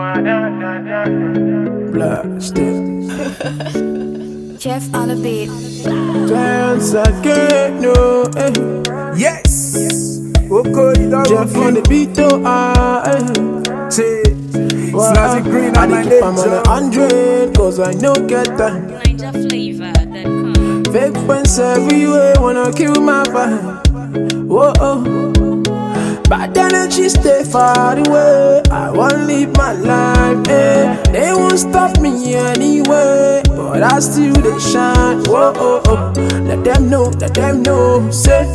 Blasted. Jeff on the beat. Dance again, no. Eh. Yes. Oko Idaho. Jeff on the beat, oh, ah, eh. Che. Well, Snazzy Green I on my dey keep am on a nature. hundred, cause I no get time. NinjaFlavor.com. Fake friends everywhere wanna kill my vibe. Whoa, oh. Bad energy stay far away. I wanna live my life, eh. They won't stop me anyway, but I still they shine. Whoa, oh, oh. Let them know, let them know. Say,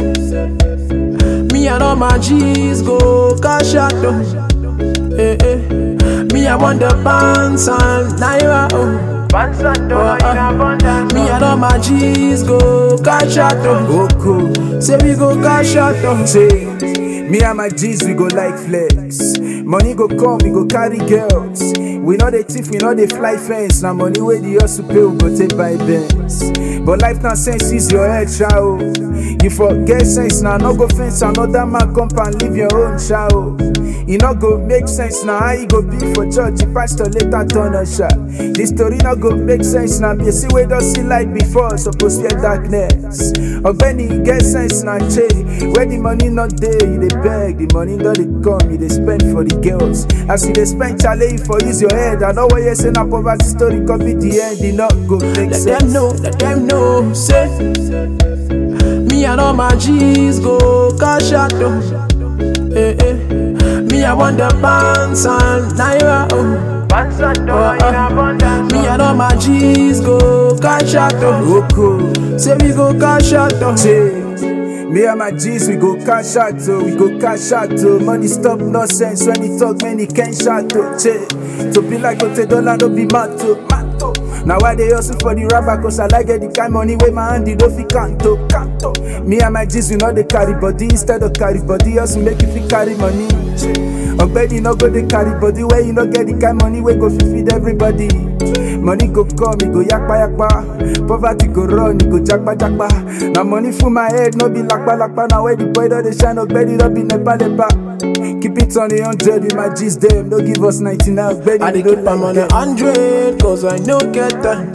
me and all my G's go cash out, oh. Eh, eh. Me, I want the bands and naira, oh. Oh, uh, me and all my G's go cash out, oh. Oko. Say we go cash out, oh. Che. Me and my G's, we go like flex. Money go come, we go carry girls. We know the thief, we know the fly fence. Now money where the hustle pay, we go take by bands. But life now sense is your head, child. You forget sense now, no go fence another man come and live your own child. E no go make sense now, how you go be for church if pastor later turn a shot. This story no go make sense now, be see we don't see light before, suppose fear darkness. Ogbeni get sense now, che. Where the money not there, you dey beg, the money don't dey come, you dey spend for the girls. As you dey spend, chale, you for use your head. I know what you say, na poverty story come be the end, e not go make Let sense. them know, let them know. Say, me and all my G's go cash out, oh. Eh, eh. Me, I want the bands and naira, oh. Oh, uh, me and all my G's go cash out, oh. Oko. Say we go cash out, oh. Che. Me and my G's, we go cash out, oh, we go cash out, oh. Money stop nonsense when he talk, many can shout, oh. Che. To be like Ote Dollar, no be mato, mato. Now why they hustle for the rapper, cause I like get the kind money where my hand, don't fi canto, canto. Me and my G's, we know they carry body instead of carry body, hustle make you fi carry money. Che. Ogbeni no go dey carry body where you no get the kind money wey go fit feed everybody. Money go come, e go yakpa yakpa. Poverty go run, e go jakpa jakpa. Na money full my head, no be lakpa lakpa. Na where the boy don dey shine, Ogbeni don be nepa nepa. Keep it on the hundred with my G's dem, no give us ninety now. Ogbeni I dey we keep no am on like a them. hundred, cause I no get time.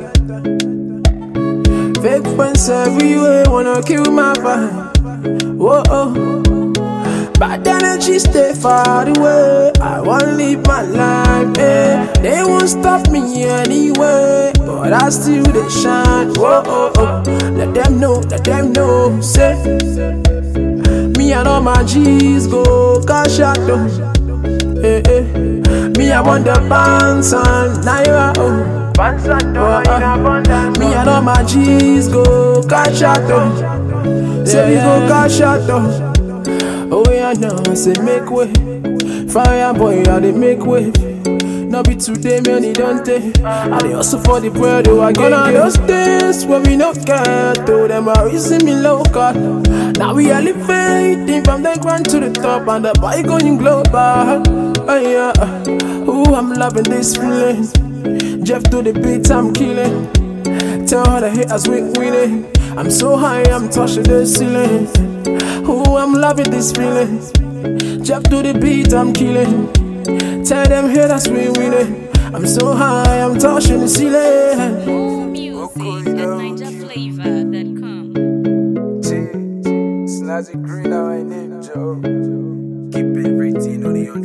Fake friends everywhere wanna kill my vibe. Whoa, oh. Bad energy stay far away. I wanna live my life, eh. They won't stop me anyway, but I still they shine. Whoa, oh, oh. Let them know, let them know. Say, me and all my G's go cash out, oh. Eh, eh. Me, I want the bands and naira, oh. Oh, uh, me and all my G's go cash out, oh. Say we go cash out, oh. Oh, yeah, now I say make way. Fire boy, I dey make way. No be today, man, it don't take. I dey hustle for the bread, oh, I get on those days when we no get to them, are raising me local. Now we elevating from the ground to the top, and the boy going global. Oh, yeah. Ooh, I'm loving this feeling. Jeff to the beat, I'm killing. Tell all the haters we winning. I'm so high, I'm touching the ceiling. Ooh, I'm loving this feeling. Jeff to the beat, I'm killing. Tell them haters we winning. I'm so high, I'm touching the ceiling. More music at NinjaFlavor.com. Che. Snazzy Green, now I name Joe. Keep it everything on the hundred.